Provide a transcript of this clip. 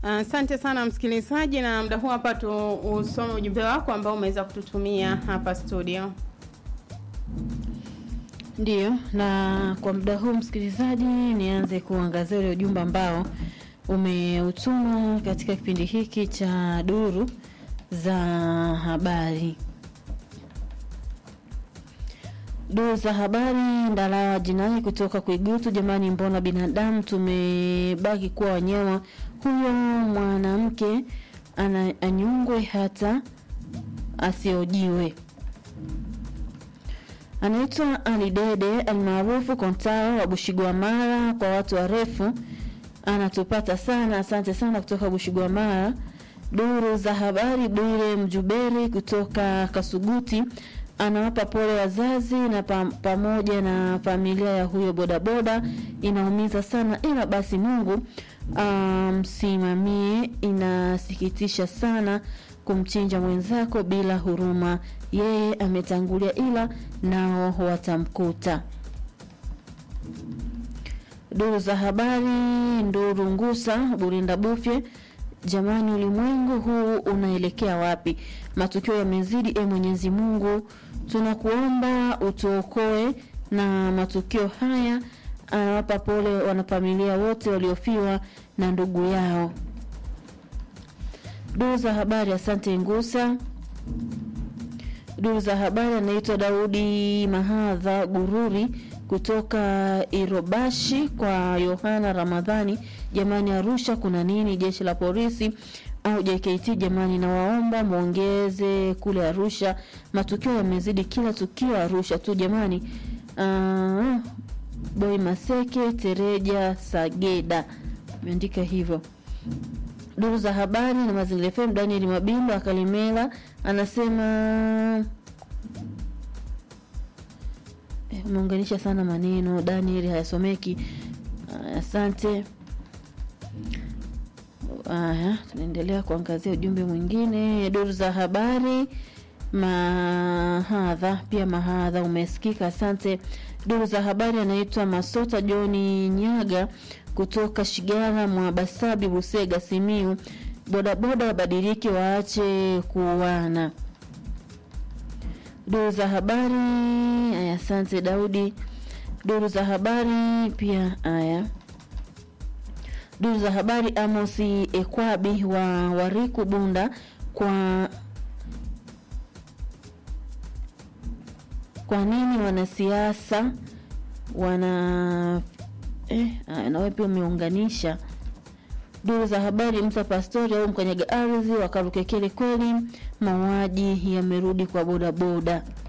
Asante sana msikilizaji, na muda huu hapa tu usome ujumbe wako ambao umeweza kututumia hapa studio. Ndiyo, na kwa muda huu msikilizaji, nianze kuangazia ule ujumbe ambao umeutuma katika kipindi hiki cha duru za habari. Duru za habari, Ndalawa Jinai kutoka Kuigutu. Jamani, mbona binadamu tumebaki kuwa wanyama? Huyo mwanamke ana anyongwe hata asiojiwe. Anaitwa Alidede almaarufu Kontao wa Bushigwamara, kwa watu warefu anatupata sana. Asante sana kutoka Bushigwamara. Duru za habari, Bwire Mjuberi kutoka Kasuguti anawapa pole wazazi na pam, pamoja na familia ya huyo bodaboda. Inaumiza sana, ila basi Mungu msimamie. Um, inasikitisha sana kumchinja mwenzako bila huruma. Yeye ametangulia, ila nao watamkuta. Duru za habari, Nduru Ngusa Burinda Bufye Jamani, ulimwengu huu unaelekea wapi? Matukio yamezidi. E Mwenyezi Mungu, tunakuomba utuokoe na matukio haya. Anawapa pole wanafamilia wote waliofiwa na ndugu yao. Duru za habari, asante Ngusa. Duru za habari, anaitwa Daudi Mahadha Gururi kutoka Irobashi kwa Yohana Ramadhani. Jamani, Arusha kuna nini? Jeshi la polisi au JKT? Jamani, nawaomba mwongeze kule Arusha, matukio yamezidi, kila tukio Arusha tu jamani. Uh, Boy Maseke Tereja Sageda ameandika hivyo. Duru za habari na Mazingira FM, Daniel Mabindo Akalimela anasema umeunganisha sana maneno Daniel, hayasomeki. Asante. Aya, tunaendelea kuangazia ujumbe mwingine. Duru za habari, mahadha pia mahadha umesikika, asante. Duru za habari, anaitwa Masota Joni Nyaga kutoka Shigara mwa Basabi, Busega, Simiu. Bodaboda wabadiliki, waache kuuana. Duru za habari aya, asante Daudi. Duru za habari pia aya, duru za habari Amosi Ekwabi wa Wariku Bunda kwa kwa nini wanasiasa wana eh, nawe pia umeunganisha duru za habari Musa Pastori au mkanyaga ardhi wakarukekele kweli, mauaji yamerudi kwa bodaboda.